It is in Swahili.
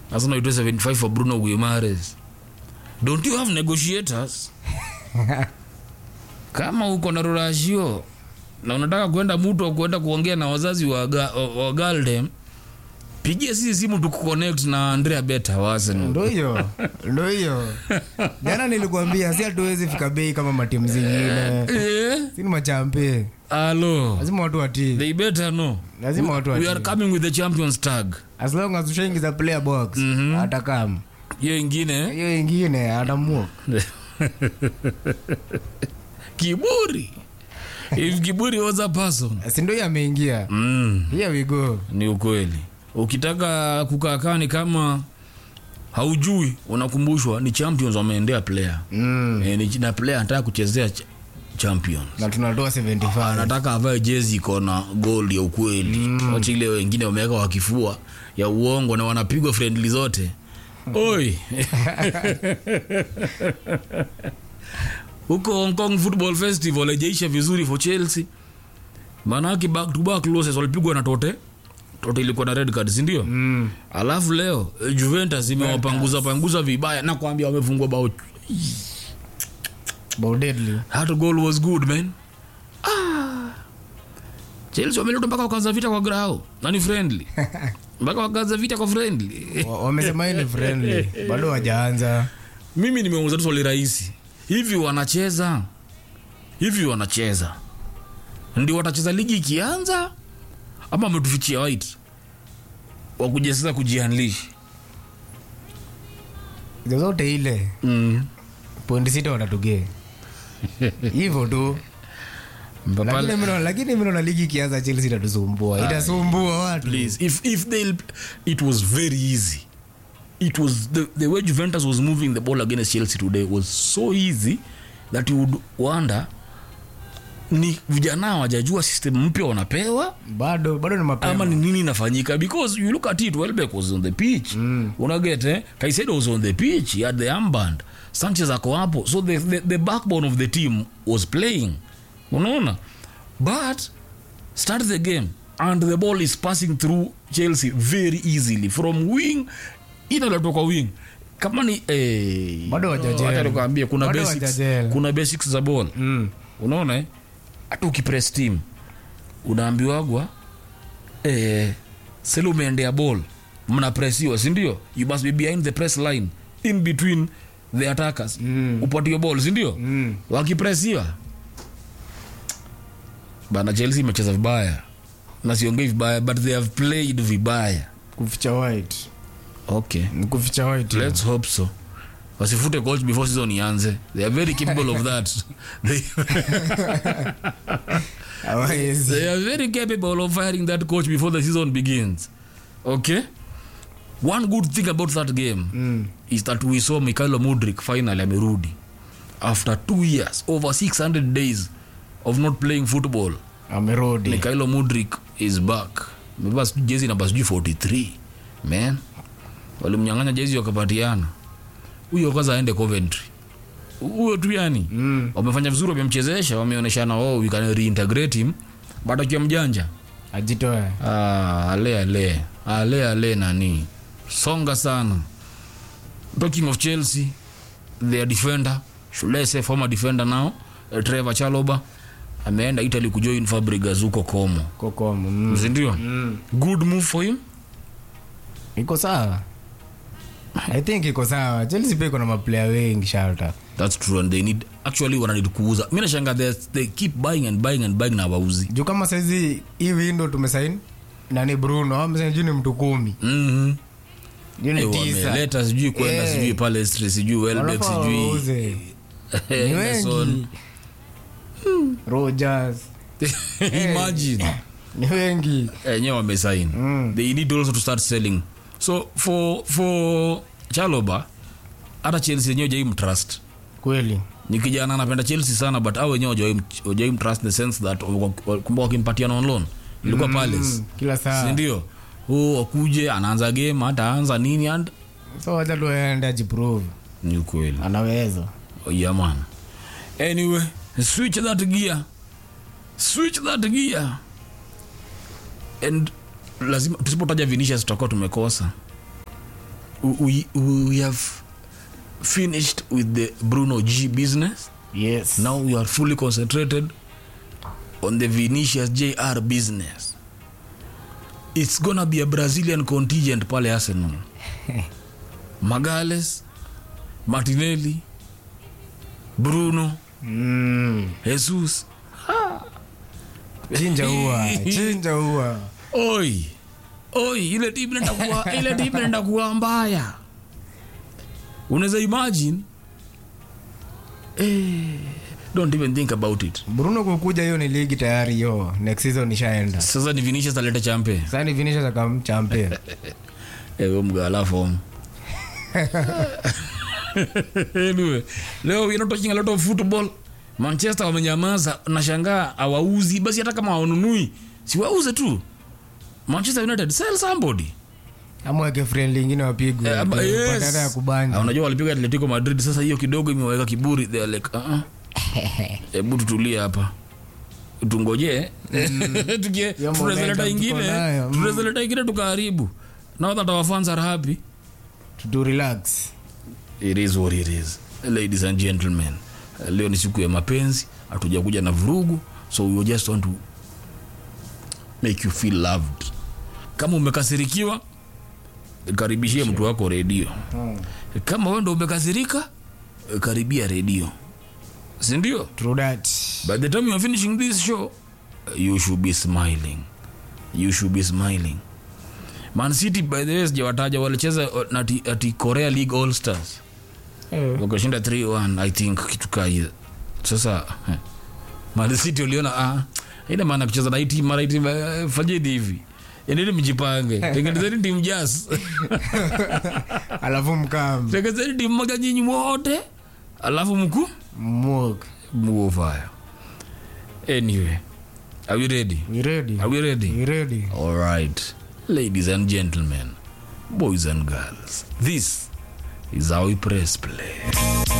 Arsenal itoe 75 for Bruno Guimaraes don't you have negotiators kama uko na rorashio na unataka kwenda mtu kwenda kuongea na wazazi wa, ga, wa Galdem pigie sisi simu tukuconnect na Andrea Beta wa Arsenal ndo hiyo ndo hiyo jana nilikuambia si hatuwezi fika bei kama matimu zingine eh si ni machampe alo lazima watu watii they better know lazima watu we are watii coming with the champions tag as long as ushaingiza player box hata kama hiyo ingine hiyo ingine atamua kiburi if kiburi was a person si ndo hiyo ameingia mm. here we go ni ukweli ukitaka kukaakani kama haujui unakumbushwa ni champions wameendea player mm. e, ni na player anataka kuchezea ch champions na tunatoa 75 anataka avae jezi iko na gold ya ukweli mm. wacha ile wengine wameweka wakifua ya uongo na wanapigwa friendly zote oi huko hong kong football festival haijaisha vizuri for chelsea maanake back to back losses walipigwa na tote tote ilikuwa na red card sindio mm. alafu leo eh, juventus imewapanguza panguza vibaya na kuambia wamefungwa bao Bao deadly that goal was good man ah. chelsea wameleta mpaka wakaanza vita kwa grao nani friendly mpaka wakaanza vita kwa friendly Wa- wamesema hii ni friendly bado wajaanza mimi nimeuza tu swali rahisi hivi wanacheza hivi wanacheza ndio watacheza ligi ikianza ama wametufichia white wakuja sasa kujianlish zozote ile mm. pointi sita watatugee hivyo tu Mpaka- lakini mimi naona- lakini mimi naona ligi ikianza chelsea itatusumbua itasumbua watu please if if they it was very easy it was the, the way juventus was moving the ball against chelsea today was so easy that you would wonder ni vijana hawajajua system mpya wanapewa bado bado ni ama mapema ni nini inafanyika because you look at it welbeck was on the pitch mm. unaget eh? kaisedo was on the pitch he had the armband sanchez ako hapo so the, the, the backbone of the team was playing unaona but start the game and the ball is passing through chelsea very easily from wing inaletwa kwa wing kama ni eh, Bado hawajajel. acha nikwambie kuna Bado basics, hawajajel. kuna basics za ball Mm. unaona eh? hata ukipress team unaambiwagwa eh, sele umeendea ball mnapresiwa sindio you must be behind the press line in between the attackers mm. upatio ball sindio Mm. wakipresiwa bana chelsea imecheza vibaya na siongei vibaya but they have played vibaya kuficha white okay Ni kuficha white let's hope so wasifute coach before season ianze they are very capable of that they, Hawawezi. they are very capable of firing that coach before the season begins okay one good thing about that game Mm. is that we saw Mikhailo Mudrik finally amerudi after two years over 600 days of not playing football amerudi Mikhailo Mudrik is back amevaa sijui jezi namba sijui 43 man walimnyang'anya jezi wakapatiana huyo kwanza aende Coventry huyo tu yani Mm. wamefanya vizuri wamemchezesha wameonyeshana oh, we can reintegrate him but akiwa mjanja ajitoe ah, ale ale ale ale nani songa sana talking of chelsea their defender should I say former defender now uh, trevor chaloba ameenda italy kujoin fabregas huko como kokomo mm. sindio Mm. good move for him iko sawa i think iko sawa chelsea pia iko na maplayer wengi shalta that's true and they need actually wananid kuuza mi nashanga they, they keep buying and buying and buying na wauzi juu kama saizi hii windo tumesain nani bruno amesain juu ni mtu kumi mm-hmm. juu ni tisa wameleta sijui kwenda Eh. sijui palestry sijui welbeck Wanafaa sijui wauze. ni Henderson. wengi rogers imagine ni wengi enyewe wamesain Mm. they need also to start selling so for for chaloba hata chelsea yenyewe jai mtrust kweli ni kijana anapenda chelsea sana but au wenyewe wajai mtrust in the sense that kumbuka wakimpatia on loan ilikuwa palace Mm, kila saa sindio huu wakuje anaanza game hataanza nini and so wacha tu aende ajiprove ni ukweli anaweza Oh, yeah man anyway switch that gear switch that gear and lazima tusipotaja vinicius tutakuwa tumekosa we, we have finished with the bruno g business yes now we are fully concentrated on the vinicius jr business it's gonna be a brazilian contingent pale arsenal magales martinelli bruno mm. jesus chinja ua chinja ua oi oi ile timu inaenda kuwa ile timu inaenda kuwa mbaya unaweza imagine eh, don't even think about it bruno kukuja hiyo ni ligi tayari hiyo next season ishaenda sasa ni vinicius aleta champe sasa ni vinisha zakamchampe ewe mgala form anyway leo we are not talking a lot of football manchester wamenyamaza nashangaa awauzi basi hata kama hawanunui si wauze tu manchester united sell somebody amweke friendly ingine wapigwe Eh, aba- yes. patata ya Ah, kubanja unajua walipiga atletico madrid sasa hiyo kidogo imeweka kiburi they are like uh hebu tutulie hapa tungojee Tukie- Hiyo tunaweza leta momentum tuko ingine nayo, mm. tunaweza leta ingine tukaharibu now that our fans are happy to relax it is what it is ladies and gentlemen leo ni siku ya mapenzi hatuja kuja na vurugu so we just want to make you feel loved kama umekasirikiwa karibishie mtu wako redio kama wewe ndo umekasirika karibia redio sindio true that by the time you are finishing this show you should be smiling you should be smiling man city by the way sijawataja walicheza uh, ati, ati korea league all stars Eh, wakashinda 3-1 i think kitu kaa hiyo sasa eh, man city uliona ah, ina maana kucheza na hii timu mara hii timu eh, fanyeni hivi endeni mjipange tengenezeni timu jas alafu mkam tengenezeni timu moja nyinyi wote alafu mkuu mok move fire anyway are we ready we ready are we ready we ready all right ladies and gentlemen boys and girls this is how we press play